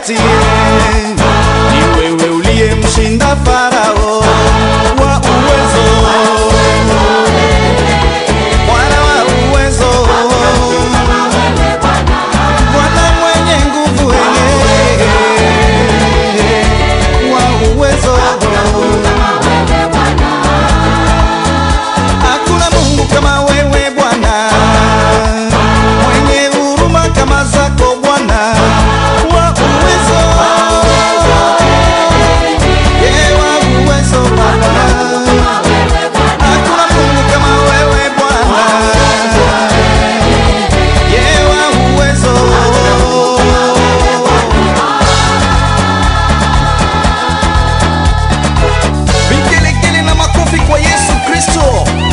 wakati ni wewe uliyemshinda Farao wa uwezo, Bwana wa uwezo, Bwana mwenye nguvu, wenye wa uwezo. Hakuna Mungu kama wewe Bwana, mwenye huruma kama zako Bwana wa uwezo, Ye wa uwezo Baba. Hakuna Mungu kama wewe Bwana, Ye wa uwezo. Vigelegele na makofi kwa Yesu Kristo.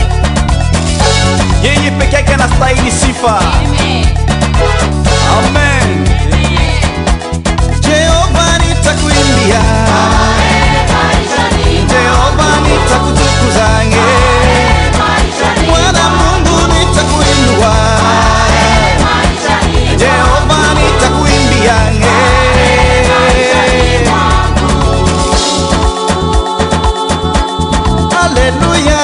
Yeye peke yake anastahili sifa. Amen. Jehova nitakuimbia. Jehova nitakutukuza. Bwana Mungu nitakuinua. Jehova nitakuimbia. Haleluya.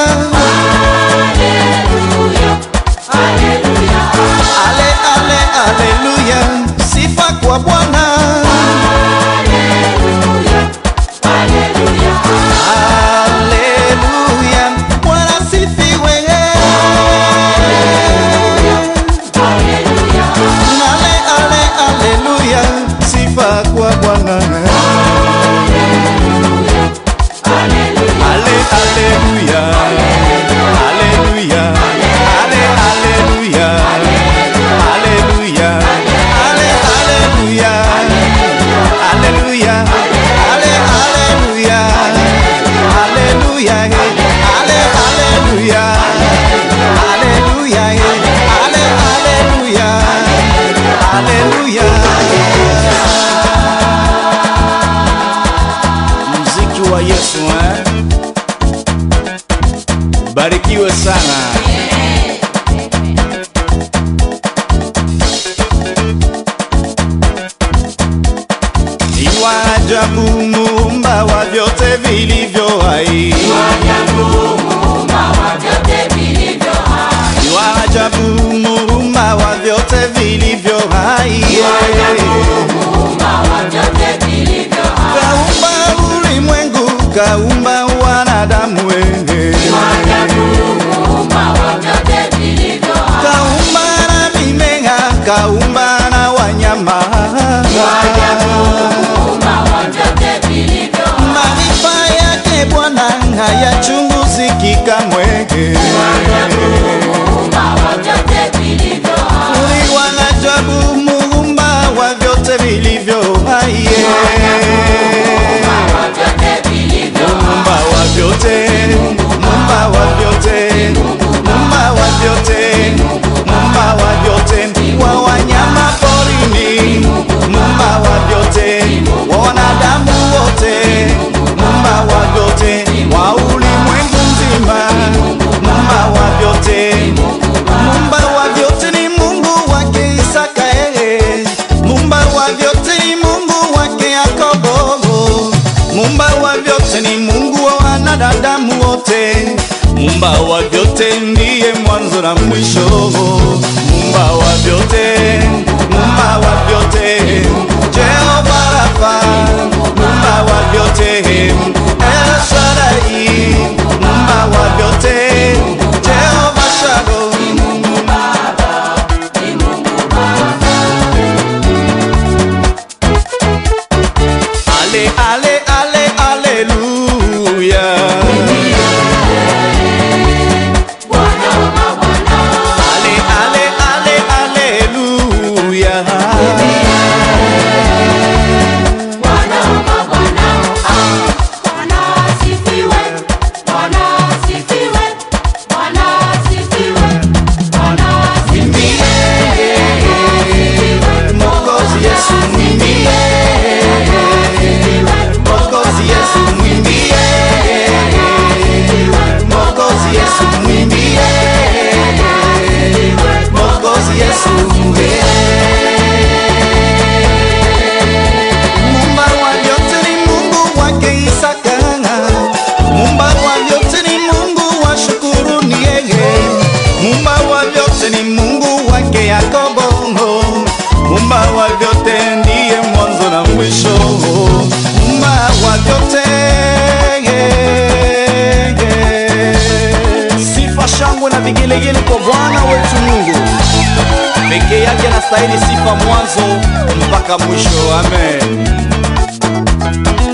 Ale, ale, aleluya. Sifa kwa Bwana. Haleluya. Bwana sifiwe. Ale, ale, aleluya. Sifa kwa Bwana. Ale, aleluya. Aleluya. Ale, aleluya. Aleluya. Ale, aleluya. Aleluya. Ale, aleluya. Aleluya. Ale, aleluya. Aleluya. Ale, aleluya. Aleluya. Mziki wa Yesu eh? Barikiwe sana. Ni wa ajabu muumba wa vyote vilivyo hai. Ni wa ajabu muumba wa vyote vilivyo hai. Kaumba ulimwengu, kaumba wanadamu wewe. Kaumba na mimea, kaumba na wanyama. Maarifa yake Bwana hayachunguziki kamwe. Ni wa ajabu muumba wa vyote vilivyo hai. Muumba wa vyote, muumba wa vyote, muumba wa vyote, muumba wa vyote, wa wanyama porini, muumba wa vyote, wa wanadamu wote, muumba wa vyote, wa ulimwengu mzima, muumba wa vyote, muumba wa vyote ni Mungu wake Isaka, eh. Muumba wa vyote ni Mungu wake Yakobo, muumba wa vyote ni Mungu wa wanadamu wote, muumba wa vyote ndiye mwanzo na mwisho, muumba wa vyote, muumba wa vyote, Jehova Rafa, muumba wa vyote, El Shaddai, muumba wa vyote, Jehova Shalom. Ale, ale, ale, aleluya. Ale, ale, ale, aleluya. vigelegele kwa Bwana wetu Mungu. Pekee yake anastahili sifa mwanzo mpaka mwisho. Amen.